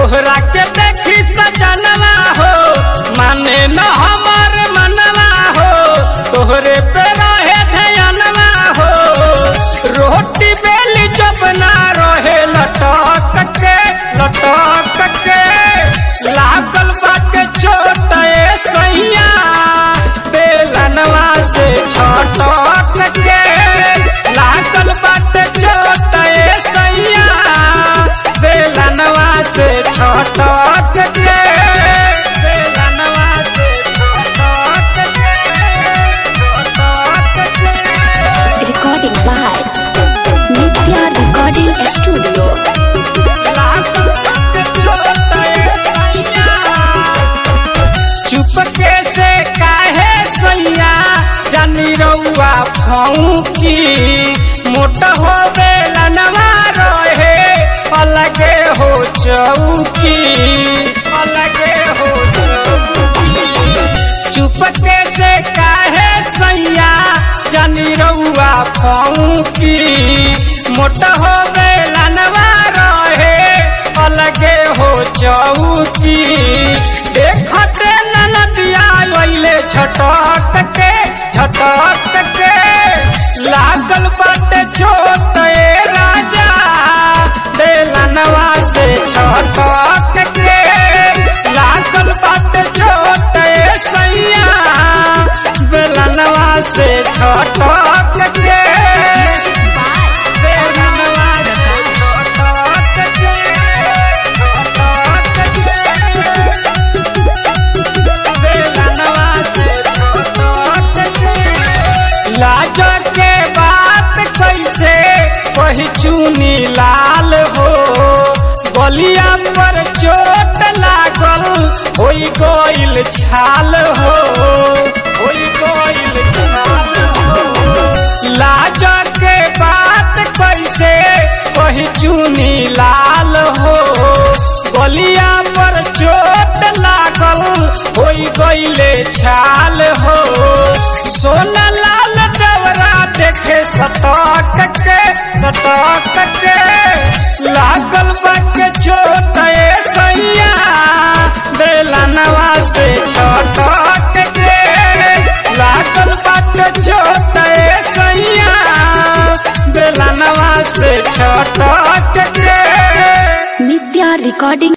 तोहरा के देखी सजनवा हो माने न हमर मनवा हो तोहरे पे रहे ध्यानवा हो रोटी बेली चपना रहे लटक के लटक के लागल बाटे छोट ए सैया बेलनवा से छटक के लागल बाटे छोट ए सैया बेलनवा से छटक के बेलनवा से छटक के छटक के Recording by Nitya Recording Studio. चुपके से काहे सैया जानी रउआ फौकी मोट हो बेलनवा रहे अलगे हो चौकी अलगे हो चौकी चुपके से काहे सैया जानी रउआ फौकी मोट हो बेलनवा रहे अलगे हो चौकी देखते ननदिया अइले झटक के झटक के लागल बाटे छोट ए राजा बेलनवा से छटक के लागल बाटे छोट ए सैया बेलनवा से छटक के बेलनवा से छटक के बेलनवा से छटक के लाज के बात कैसे वही चुनी लाल हो गलिया पर चोट लागल होई गइल छाल हो होई गइल छाल हो लाज के बात कैसे वही चुनी लाल हो गलिया पर चोट लागल होई गइले छाल हो सोना लाल डवरा देखे सटक के सटक के लागल बाके छोट ए सैया बेलनवा से छटक के लागल बाके छोट ए सैया बेलनवा से छटक के Nitya Recording